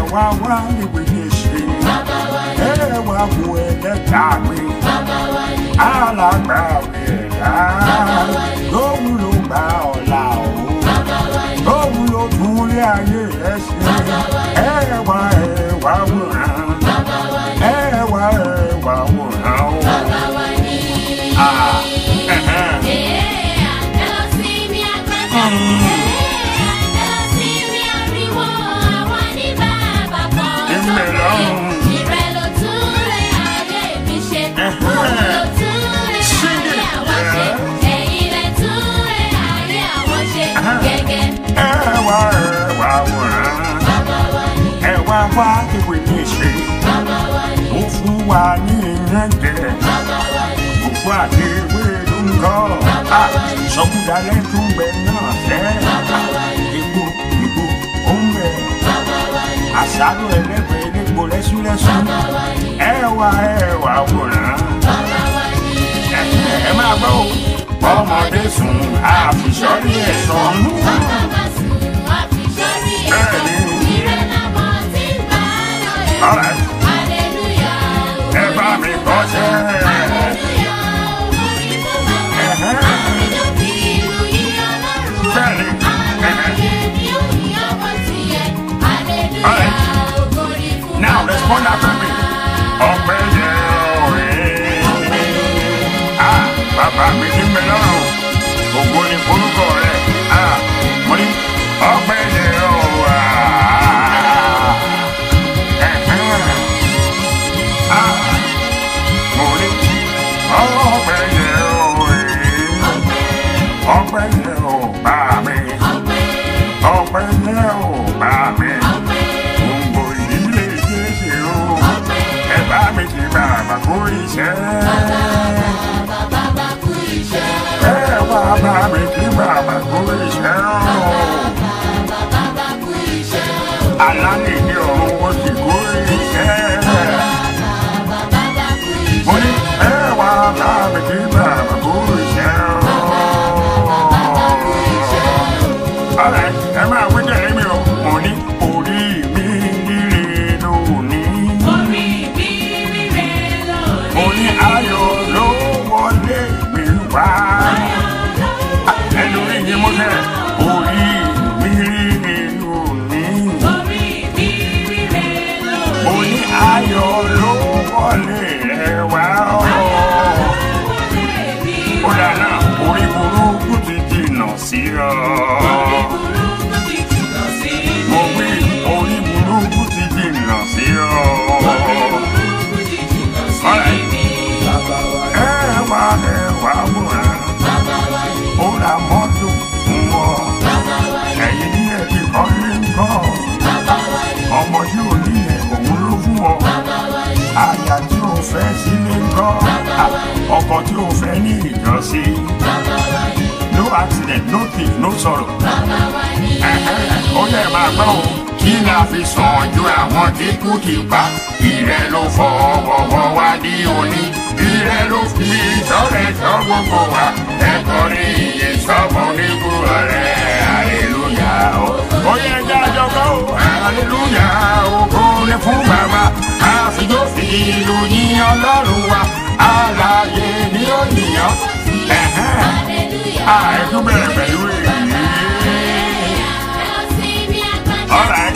wá wá ìwé ní ṣe ẹ wá wo ẹlẹ́dàá mi alágbàwé ẹ̀dá lóhun ló gbà ọ̀la o lóhun ló tún lé ayé rẹ ṣe ẹ wá ẹ wá wòran ẹ wá ẹ wá wòran o. Ah, ẹ̀hẹ́n. ẹ wá ẹ wá wòran ẹ wá wá ìwé ní ṣe ó fún wa ní ìyẹn jẹ òfò àti ìwé ló ń kọ́ sọkúdalẹ̀ tún bẹ náà fẹ́ egbò egbò ó ń bẹ àṣàrò ẹlẹ́gbẹ̀ẹ́ elégbò lẹ́súlẹ́sú ẹ wá ẹ wá wòran ẹ ẹ máa gbọ́ o ọmọdé sùn àfìsọ́rí ẹ̀ sọ̀nù Alright. ẹ bá mi kọ́ sẹ́ now respond after me ọpẹ́ yẹ ọ̀rẹ́ ah bàbá mi ti ń bẹ lọ́rùn ògo ni forúkọ rẹ ah mo ní ọpẹ́ yẹ ọ̀rẹ́ ah mo ní ọpẹ́ yẹ ọ̀rẹ́ ọpẹ́ yẹ ọ̀ bá mi ọpẹ́ yẹ ọ̀ bá mi gbogbo ìdílé jésù o ẹ bá mi ti bàbá kó iṣẹ́ ẹ wá bá mi ti bàbá kó iṣẹ́ o alánìní ọ̀run ó sì kó iṣẹ́ mo ní ẹ wá bá mi ti bàbá kó iṣẹ́ o. Alright, ẹ máa wí tẹ̀lé mi o. Mo ní orí mi líle lónìí. Mo ní ayọ̀ ló wọlé mi wá. Ẹnu rí ni mo tẹ̀. Orí mi líle lónìí. Mo ní ayọ̀ ló wọlé rẹ wá. Ó dáná orí burúkú ti jìnnà sí ọ. Mo wí orí burúkú ti jìnnà sí ọ. Ẹ wá ẹ wá wòran. Ó ra mọ́tò fún ọ. Ẹ̀yin ní ẹ ti kọ́ lé ńkọ́. Ọmọ tí ò ní ẹ̀ òun ló fún ọ. Àyà tí ò fẹ́ sílé ńkọ́. Ọkọ tí ò fẹ́ ní ìjọsí. No accident, no thief, no sorrow. Ẹ̀hẹ́, Ó yẹ máa gbọ́ o. Kí ni a fi sàn ju àwọn tí kú ti pa? Ìrẹ́ ló fọwọ́wọ́ wá ní òní. Ìrẹ́ ló fi ìṣọ́rẹ́ ṣọ́ gbogbo wa. Ẹ̀kọ́ ní iye sọ́mọ onígbò rẹ̀. Aleluya o. Ó yẹ ẹja àjọkọ́ o. Aleluya ògo ni fún bàbá. A fi yóò fi ìlú yín ọlọ́run wa. Alààyè ni ó yìnyán. Ẹ̀hẹ́n. Àìtú bẹ̀rẹ̀ pẹ̀lú èyí. Alright.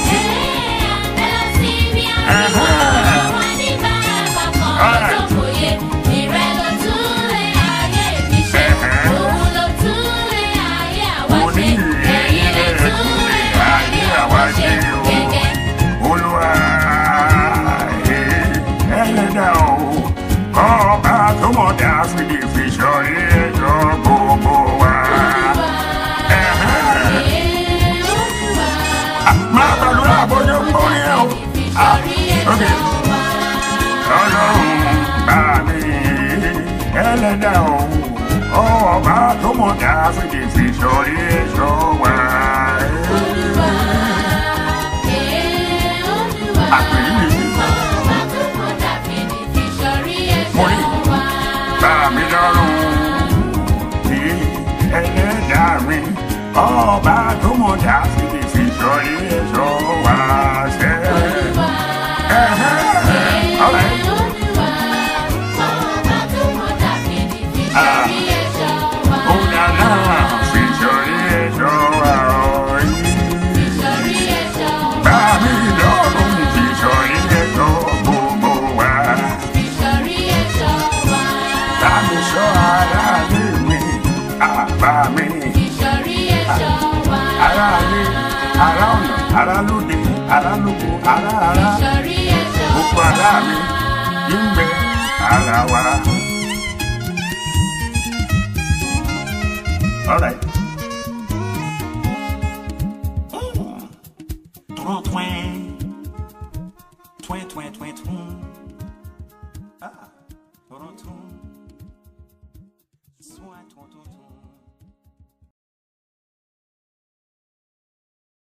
Olúwa ẹlẹ́dà o, ọba tó mọ̀ dáfídì fi sọrí ẹjọ́ gbogbo wa. Máa gbàdúrà bójú ń borí ẹ o. Okay. Ọlọ́run bá mi ẹlẹ́dà o, ọba tó mọ̀ dáfídì fi sọrí ẹjọ́ wa. Àpèyí mi. Mo ní bá mi lọ́rùn ní ẹlẹ́dàá mi ọba tó mọ̀ dáfídì fi sọrí ẹ̀ṣọ́ wá sẹ́. ara ara ìṣọ̀rí ẹ̀ṣọ́ gbogbo ara mi ń bẹ ara wa. All right. Twin, twin. Twin, twin, twin, twin. Ah, twin, twin. Swine, twin, twin, twin.